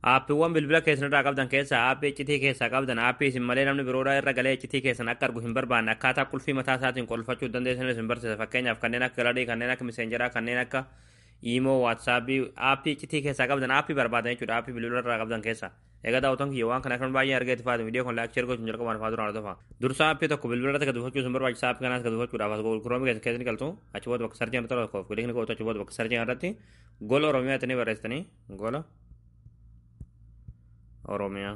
aappiiwwan bilbila keessanirraa qabdan keessaa aappii iccitii keessaa qabdan aappii isin malee namni biroodhaa irra galee iccitii keessan akka argu hin barbaanne akkaataa qulfii mataa isaatiin qolfachuu dandeessan isin barsiisa fakkeenyaaf kanneen akka galadii kanneen akka miseenjeraa kanneen akka iimoo waatsaappii aappii iccitii keessaa qabdan aappii barbaadan jechuudha aappii bilbila irraa qabdan keessaa egaa daawwatan kiyya waan kana kan baay'ee argee tifaatu viidiyoo kan laakchii ergochuun jalqabaan faa duraan tofa dursa aappii tokko bilbila irratti gad buufachuu isin barbaachisaa aappii kanaas gad buufachuudhaaf as gurguroomi keessa keessatti galtu achi booda bakka sarjiin irratti tokkoof kilikni gootu achi booda bakka sarjiin irratti gola oromiyaa ittanii barreessitanii gola oromiyaa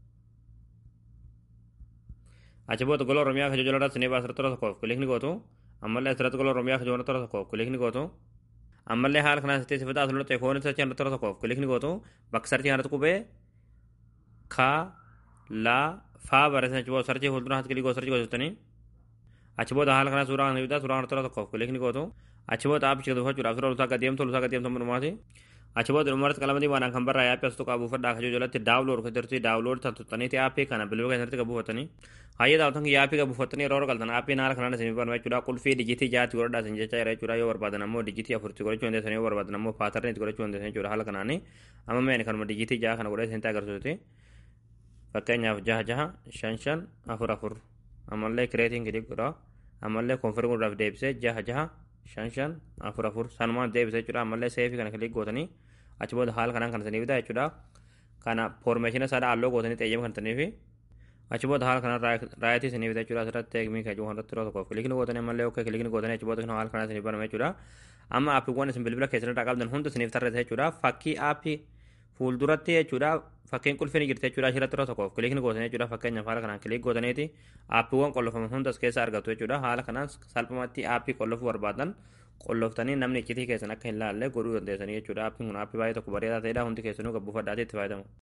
achi booda gola oromiyaa kajojola irratti ni baasirra tura tokkoof kilikni gootu ammallee asirratti gola oromiyaa kajojola tura tokkoof kilikni gootu ammallee haala kanaan sitti sifataa asirra ta'e foon sarchii irratti tura tokkoof kilikni gootu bakka sarchii irratti qubee ka la faa barreessan achi booda sarchii fuuldura haati kilikoo sarchii gootanii achi booda haala kanaa suuraa kana bitaa suuraa kana tura tokkoof kilikni gootu achi booda aappii gad buufachuudhaaf suuraa lusaa gadeemtu lusaa gadeemtu dhumaati achi booda dhumarratti qalamadii waanaan kan barraa yaappii as tokko buufadhaa akka jalatti daawulood kan jirti daawulood tan tuttaniiti aappii kana bilbila keessatti kan buufatanii hayyee daawwatan kiyya aappii kan buufatanii yeroo galtan aappii haala kanaan isin barbaadu jechuudha qulfii dijitii jaatti godhadhaa isin jecha jira jechuudha yoo barbaadan ammoo dijitii afurti godhachuu dandeessan yoo barbaadan ammoo paatarnii itti godhachuu dandeessan jechuudha haala kanaani amma meen kanuma dijitii jaha kana godhee isin agarsiisuti fakkeenyaaf jaha jaha shan shan afur afur ammallee kireetiin gidi godha ammallee konfirmii godhaaf deebisee jaha jaha shan shan afur afur sanumaan deebisee jechuudha ammallee seefii kana kilik gootanii achi booda haala kanaan kan isiniif bitaa jechuudha kana foormeeshina isaadha halluu gootanii xeeyyama kan isiniif achi booda haala kanaan raayitii isiniif bitaa jechuudha asirratti teekmii kan jiru irratti tokko kilikni gootanii ammallee okkee kilikni gootanii achi booda haala kanaan isiniif baname jechuudha amma aappiiwwan isin bilbila keessanirraa qabdan hunda isiniif tarreessa jechuudha fakkii aappii fuulduratti jechuudha fakkiin qulfiin jirti jechuudha asirratti irra tokkoof kilikni gootanii jechuudha fakkeenyaaf haala kanaan kilik gootaniiti aappiiwwan qollofaman hundas keessa argatu jechuudha haala kanaan salphumatti aappii qollofuu barbaadan qolloftanii namni iccitii keessan akka hin laalle godhuu dandeessanii jechuudha aappiin kun aappii baay'ee tokko bareedaa ta'edha hundi keessanuu gabbuufadhaatti itti fayyadamu.